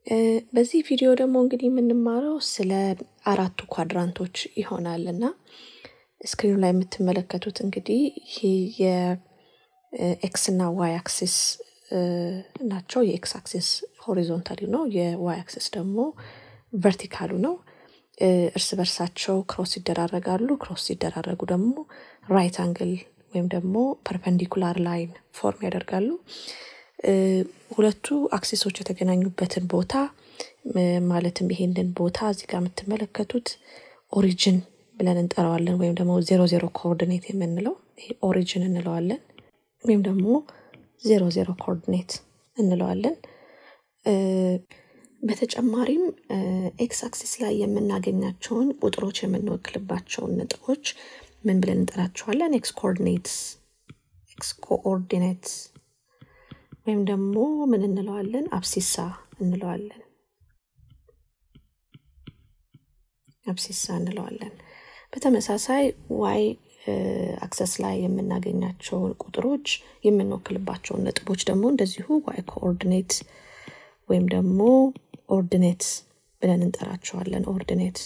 በዚህ ቪዲዮ ደግሞ እንግዲህ የምንማረው ስለ አራቱ ኳድራንቶች ይሆናል እና ስክሪኑ ላይ የምትመለከቱት እንግዲህ ይህ የኤክስ እና ዋይ አክሲስ ናቸው። የኤክስ አክሲስ ሆሪዞንታሊ ነው። የዋይ አክሲስ ደግሞ ቨርቲካሉ ነው። እርስ በርሳቸው ክሮስ ይደራረጋሉ። ክሮስ ሲደራረጉ ደግሞ ራይት አንግል ወይም ደግሞ ፐርፐንዲኩላር ላይን ፎርም ያደርጋሉ። ሁለቱ አክሲሶች የተገናኙበትን ቦታ ማለትም ይሄንን ቦታ እዚህ ጋር የምትመለከቱት ኦሪጅን ብለን እንጠራዋለን ወይም ደግሞ ዜሮ ዜሮ ኮኦርዲኔት የምንለው ይሄ ኦሪጅን እንለዋለን ወይም ደግሞ ዜሮ ዜሮ ኮኦርዲኔት እንለዋለን። በተጨማሪም ኤክስ አክሲስ ላይ የምናገኛቸውን ቁጥሮች የምንወክልባቸውን ነጥቦች ምን ብለን እንጠራቸዋለን? ኤክስ ኮኦርዲኔትስ ኤክስ ኮኦርዲኔትስ ወይም ደግሞ ምን እንለዋለን? አብሲሳ እንለዋለን። አብሲሳ እንለዋለን። በተመሳሳይ ዋይ አክሰስ ላይ የምናገኛቸውን ቁጥሮች የምንወክልባቸውን ነጥቦች ደግሞ እንደዚሁ ዋይ ኮኦርዲኔት ወይም ደግሞ ኦርዲኔት ብለን እንጠራቸዋለን። ኦርዲኔት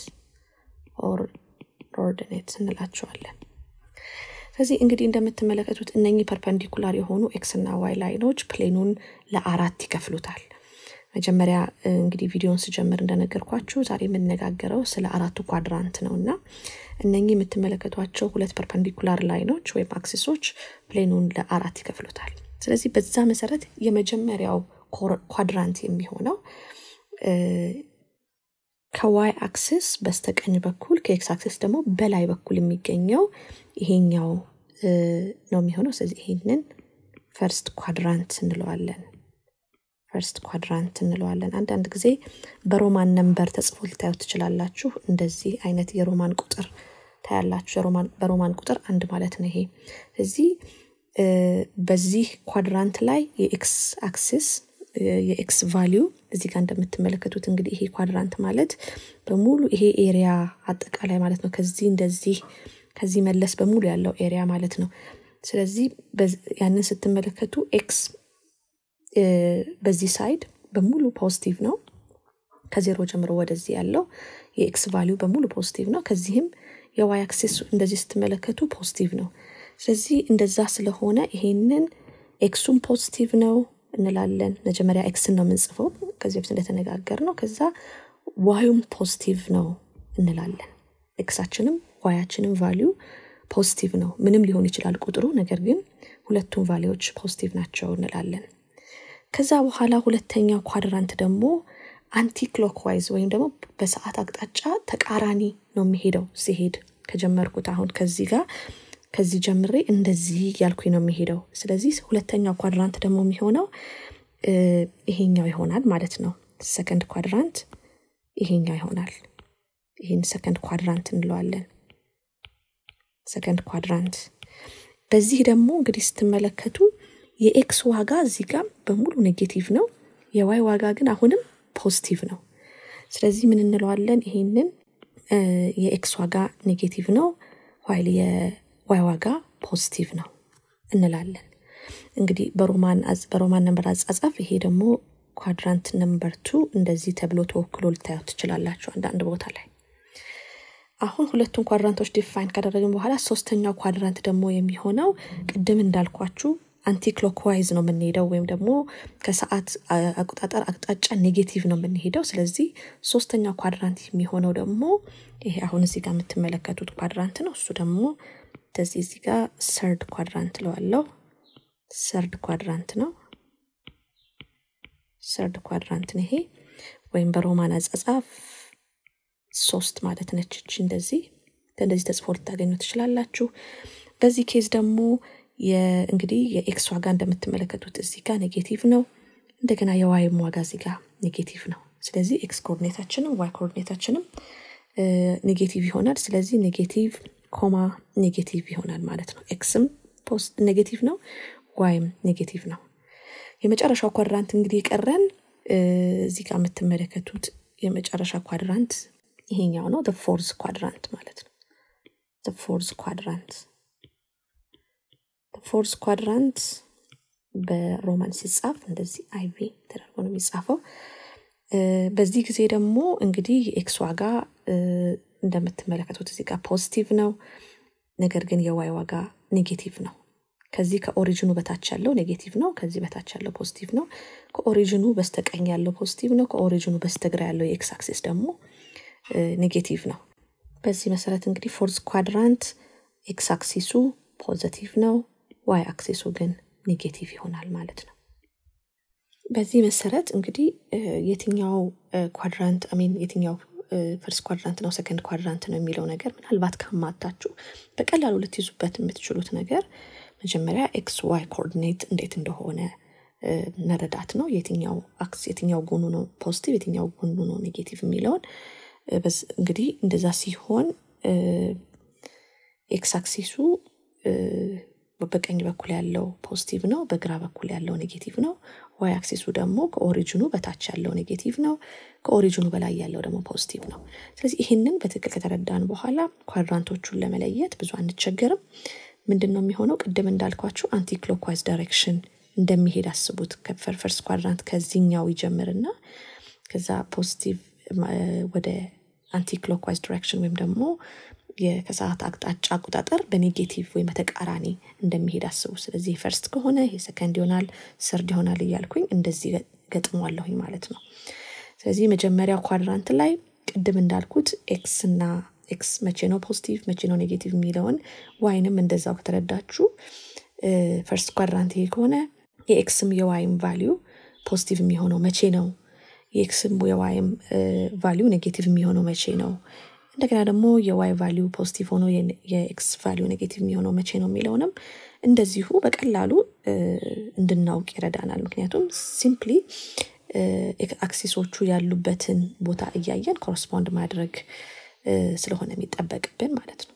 ኦርዲኔት እንላቸዋለን። ስለዚህ እንግዲህ እንደምትመለከቱት እነኚህ ፐርፐንዲኩላር የሆኑ ኤክስ እና ዋይ ላይኖች ፕሌኑን ለአራት ይከፍሉታል። መጀመሪያ እንግዲህ ቪዲዮን ስጀምር እንደነገርኳችሁ ዛሬ የምነጋገረው ስለ አራቱ ኳድራንት ነው እና እነኚህ የምትመለከቷቸው ሁለት ፐርፐንዲኩላር ላይኖች ወይም አክሲሶች ፕሌኑን ለአራት ይከፍሉታል። ስለዚህ በዛ መሰረት የመጀመሪያው ኳድራንት የሚሆነው ከዋይ አክሲስ በስተቀኝ በኩል ከኤክስ አክሲስ ደግሞ በላይ በኩል የሚገኘው ይሄኛው ነው የሚሆነው። ስለዚህ ይሄንን ፈርስት ኳድራንት እንለዋለን። ፈርስት ኳድራንት እንለዋለን። አንዳንድ ጊዜ በሮማን ነንበር ተጽፎ ልታዩት ትችላላችሁ። እንደዚህ አይነት የሮማን ቁጥር ታያላችሁ። በሮማን ቁጥር አንድ ማለት ነው ይሄ። እዚህ በዚህ ኳድራንት ላይ የኤክስ አክሲስ የኤክስ ቫሊዩ እዚህ ጋር እንደምትመለከቱት እንግዲህ ይሄ ኳድራንት ማለት በሙሉ ይሄ ኤሪያ አጠቃላይ ማለት ነው። ከዚህ እንደዚህ ከዚህ መለስ በሙሉ ያለው ኤሪያ ማለት ነው። ስለዚህ ያንን ስትመለከቱ ኤክስ በዚህ ሳይድ በሙሉ ፖዚቲቭ ነው። ከዜሮ ጀምሮ ወደዚህ ያለው የኤክስ ቫሊዩ በሙሉ ፖዚቲቭ ነው። ከዚህም የዋይ አክሲስ እንደዚህ ስትመለከቱ ፖዚቲቭ ነው። ስለዚህ እንደዛ ስለሆነ ይሄንን ኤክሱም ፖዚቲቭ ነው እንላለን። መጀመሪያ ኤክስን ነው የምንጽፈው ከዚህ በፊት እንደተነጋገር ነው። ከዛ ዋዩም ፖዚቲቭ ነው እንላለን። ኤክሳችንም ዋያችንም ቫሊዩ ፖዚቲቭ ነው። ምንም ሊሆን ይችላል ቁጥሩ፣ ነገር ግን ሁለቱም ቫሊዎች ፖዚቲቭ ናቸው እንላለን። ከዛ በኋላ ሁለተኛው ኳድራንት ደግሞ አንቲ ክሎክዋይዝ ወይም ደግሞ በሰዓት አቅጣጫ ተቃራኒ ነው የሚሄደው። ሲሄድ ከጀመርኩት አሁን ከዚህ ጋር ከዚህ ጀምሬ እንደዚህ ያልኩኝ ነው የሚሄደው። ስለዚህ ሁለተኛው ኳድራንት ደግሞ የሚሆነው ይሄኛው ይሆናል ማለት ነው። ሰከንድ ኳድራንት ይሄኛው ይሆናል። ይህን ሰከንድ ኳድራንት እንለዋለን። ሰከንድ ኳድራንት። በዚህ ደግሞ እንግዲህ ስትመለከቱ የኤክስ ዋጋ እዚህ ጋር በሙሉ ኔጌቲቭ ነው። የዋይ ዋጋ ግን አሁንም ፖዚቲቭ ነው። ስለዚህ ምን እንለዋለን? ይሄንን የኤክስ ዋጋ ኔጌቲቭ ነው ዋይል ዋይ ዋጋ ፖዚቲቭ ነው እንላለን። እንግዲህ በሮማን በሮማን ነንበር አጻጻፍ ይሄ ደግሞ ኳድራንት ነምበር ቱ እንደዚህ ተብሎ ተወክሎ ልታዩት ትችላላችሁ አንዳንድ ቦታ ላይ። አሁን ሁለቱን ኳድራንቶች ዲፋይን ካደረግን በኋላ ሶስተኛው ኳድራንት ደግሞ የሚሆነው ቅድም እንዳልኳችሁ አንቲ ክሎክዋይዝ ነው የምንሄደው ወይም ደግሞ ከሰዓት አቆጣጠር አቅጣጫ ኔጌቲቭ ነው የምንሄደው። ስለዚህ ሶስተኛው ኳድራንት የሚሆነው ደግሞ ይሄ አሁን እዚህ ጋር የምትመለከቱት ኳድራንት ነው። እሱ ደግሞ እንደዚህ እዚህ ጋር ሰርድ ኳድራንት ለዋለው ሰርድ ኳድራንት ነው። ሰርድ ኳድራንት ነው ይሄ ወይም በሮማን አጻጻፍ ሶስት ማለት ነች። እቺ እንደዚህ እንደዚህ ተጽፎ ልታገኙ ትችላላችሁ። በዚህ ኬዝ ደግሞ እንግዲህ የኤክስ ዋጋ እንደምትመለከቱት እዚህ ጋር ኔጌቲቭ ነው። እንደገና የዋይም ዋጋ እዚህ ጋር ኔጌቲቭ ነው። ስለዚህ ኤክስ ኮኦርዲኔታችንም ዋይ ኮኦርዲኔታችንም ኔጌቲቭ ይሆናል። ስለዚህ ኔጌቲቭ ኮማ ኔጌቲቭ ይሆናል ማለት ነው። ኤክስም ፖስት ኔጌቲቭ ነው፣ ዋይም ኔጌቲቭ ነው። የመጨረሻው ኳድራንት እንግዲህ የቀረን እዚህ ጋር የምትመለከቱት የመጨረሻ ኳድራንት ይሄኛው ነው። ፎርዝ ኳድራንት ማለት ነው። ፎርዝ ኳድራንት ፎርዝ ኳድራንት በሮማን ሲጻፍ እንደዚህ አይቪ ተደርጎ ነው የሚጻፈው። በዚህ ጊዜ ደግሞ እንግዲህ የኤክስ ዋጋ እንደምትመለከቱት እዚህ ጋር ፖዚቲቭ ነው። ነገር ግን የዋይ ዋጋ ኔጌቲቭ ነው። ከዚህ ከኦሪጅኑ በታች ያለው ኔጌቲቭ ነው። ከዚህ በታች ያለው ፖዚቲቭ ነው። ከኦሪጅኑ በስተቀኝ ያለው ፖዚቲቭ ነው። ከኦሪጅኑ በስተግራ ያለው የኤክስ አክሲስ ደግሞ ኔጌቲቭ ነው። በዚህ መሰረት እንግዲህ ፎርዝ ኳድራንት ኤክስ አክሲሱ ፖዘቲቭ ነው፣ ዋይ አክሲሱ ግን ኔጌቲቭ ይሆናል ማለት ነው። በዚህ መሰረት እንግዲህ የትኛው ኳድራንት አሚን የትኛው ፈርስት ኳድራንት ነው ሰከንድ ኳድራንት ነው የሚለው ነገር ምናልባት ካማታችሁ በቀላሉ ልትይዙበት የምትችሉት ነገር መጀመሪያ ኤክስ ዋይ ኮኦርዲኔት እንዴት እንደሆነ መረዳት ነው። የትኛው አክስ የትኛው ጎኑ ነው ፖዚቲቭ የትኛው ጎኑ ነው ኔጌቲቭ የሚለውን እንግዲህ እንደዛ ሲሆን ኤክስ አክሲሱ በቀኝ በኩል ያለው ፖዚቲቭ ነው፣ በግራ በኩል ያለው ኔጌቲቭ ነው። ዋይ አክሲሱ ደግሞ ከኦሪጅኑ በታች ያለው ኔጌቲቭ ነው፣ ከኦሪጅኑ በላይ ያለው ደግሞ ፖዚቲቭ ነው። ስለዚህ ይህንን በትክክል ከተረዳን በኋላ ኳድራንቶቹን ለመለየት ብዙ አንቸገርም። ምንድን ነው የሚሆነው? ቅድም እንዳልኳችሁ አንቲ ክሎክዋይዝ ዳይሬክሽን እንደሚሄድ አስቡት። ፈርስት ኳድራንት ከዚህኛው ይጀምርና ከዛ ፖዚቲቭ ወደ አንቲ ክሎክዋይዝ ዲሬክሽን ወይም ደግሞ ከሰዓት አቅጣጫ አቆጣጠር በኔጌቲቭ ወይም በተቃራኒ እንደሚሄድ አስቡ። ስለዚህ ፈርስት ከሆነ ይሄ ሰከንድ ይሆናል፣ ሰርድ ይሆናል እያልኩኝ እንደዚህ ገጥሟለሁኝ ማለት ነው። ስለዚህ መጀመሪያው ኳድራንት ላይ ቅድም እንዳልኩት ኤክስ እና ኤክስ መቼ ነው ፖዚቲቭ መቼ ነው ኔጌቲቭ የሚለውን ዋይንም እንደዛው ከተረዳችሁ ፈርስት ኳድራንት ይሄ ከሆነ የኤክስም የዋይም ቫሊዩ ፖዚቲቭ የሚሆነው መቼ ነው? የኤክስም የዋይም ቫሊዩ ኔጌቲቭ የሚሆነው መቼ ነው? እንደገና ደግሞ የዋይ ቫሊዩ ፖዚቲቭ ሆኖ የኤክስ ቫሊዩ ኔጌቲቭ የሚሆነው መቼ ነው የሚለውንም እንደዚሁ በቀላሉ እንድናውቅ ይረዳናል። ምክንያቱም ሲምፕሊ አክሲሶቹ ያሉበትን ቦታ እያየን ኮረስፖንድ ማድረግ ስለሆነ የሚጠበቅብን ማለት ነው።